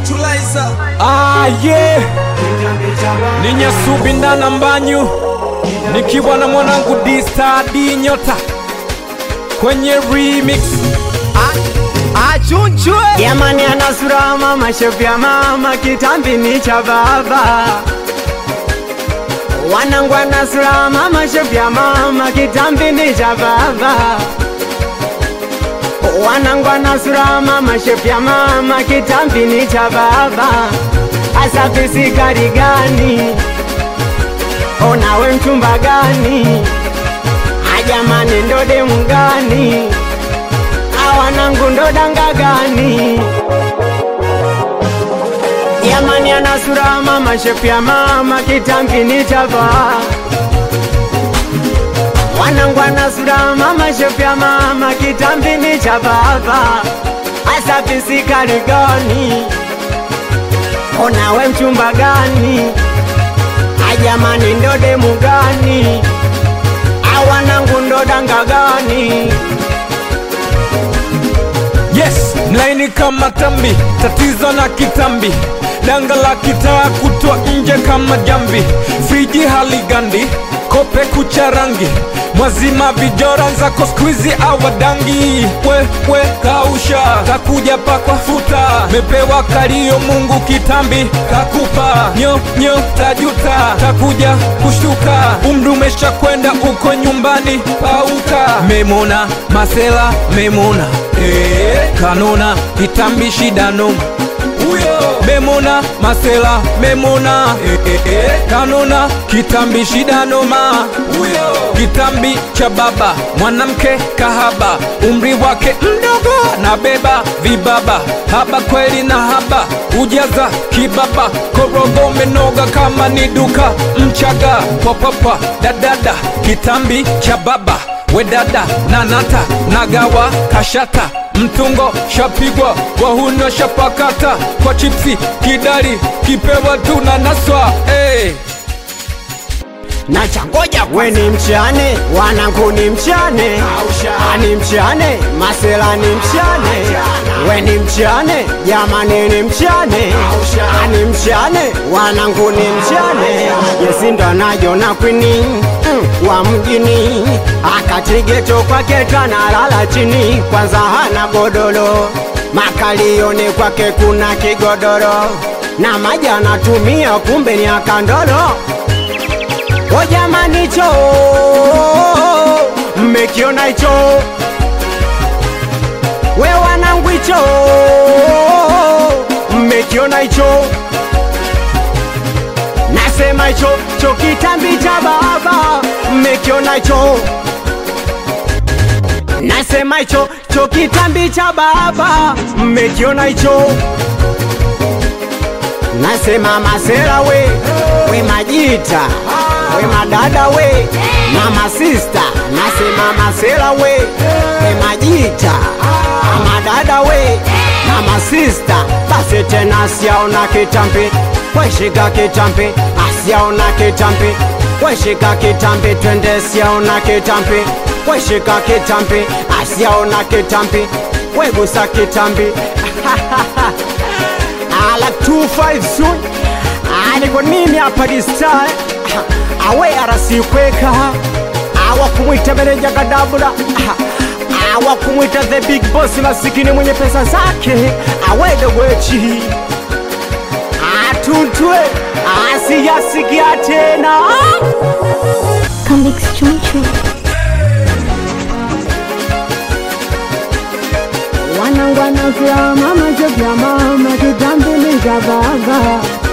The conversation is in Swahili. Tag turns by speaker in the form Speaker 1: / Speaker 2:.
Speaker 1: Actualizer.
Speaker 2: Ah, yeah. Ni Nyasubi ndana mbanyu nikiwa na mwanangu D-Star D Nyota kwenye remix.
Speaker 1: Achunchwe.
Speaker 3: Jamani ana sura mama shepu ya mama kitambi ni cha baba Wanangu ana sura mama shepu ya mama kitambi ni cha baba Wanangu ana sura mama shepu ya mama kitambi ni cha baba Asa pisi gari gani Onawe mchumba gani Ajamani ndo demu gani awanangu ndo danga gani Yamani ana sura mama shepu ya mama kitambi ni chava Wanangu ana sura mama shepu ya mama kitambi ni cha baba Asa pisikali gani Onawe mchumba gani Ajamani ndo demu gani Awanangu ndo danga gani
Speaker 2: Yes, mlaini kama tambi, tatizo na kitambi, danga la kitaa kutwa nje kama jambi, friji haligandi, kope kucha rangi, mwazima vijora zako skwizi awadangi, we we kausha, kakuja pakwa futa, mepewa kalio Mungu kitambi kakupa, nyo nyo tajuta, takuja kushtuka, umri umesha kwenda uko nyumbani pauka, memona masela memona Eh, kanona kitambi shida noma huyo memona masela memona eh, eh, eh, kanona kitambi shida noma huyo kitambi cha baba mwanamke kahaba umri wake mdogo na beba vibaba haba kweli na haba ujaza kibaba korogo menoga kama ni duka mchaga popapa dadada kitambi cha baba wedada nanata nagawa kashata mtungo shapigwa wahuno shapakata kwa chipsi kidari kipewa tuna naswa hey.
Speaker 3: na changoja we ni mchane wanangu ni mchane ani mchane masela ni mchane we ni mchane jamani ni mchane ani mchane wanangu ni mchane yesindo anajona kwini mm, wa mjini akatigeto kwake kanalala chini kwanza hana godoro makalioni kwake kuna kigodoro na maji anatumia kumbe ni akandolo O jamani hicho mmekiona hicho we wanangu hicho mmekiona hicho nasema hicho cho kitambi cha baba mmekiona hicho nasema hicho cho kitambi cha baba mmekiona hicho nasema masera we we majita we madada we mama sista nasema masera we we majita madada we mama sista basi tena asiaona kitambi weshika kitambi asiaona kitambi weshika kitambi twende siaona kitambi weshika kitambi asiaona kitambi wegusa kitambi ala 25 soon niko mimi hapa distar awe arasikweka awa kumwita meneja kadabula awa kumwita the big boss masikini mwenye pesa zake awede wechi atuntwe asiyasikia tena
Speaker 4: Convicts Chunchu.
Speaker 3: wanangwana vya mama jevya mama kitambi ni vya baba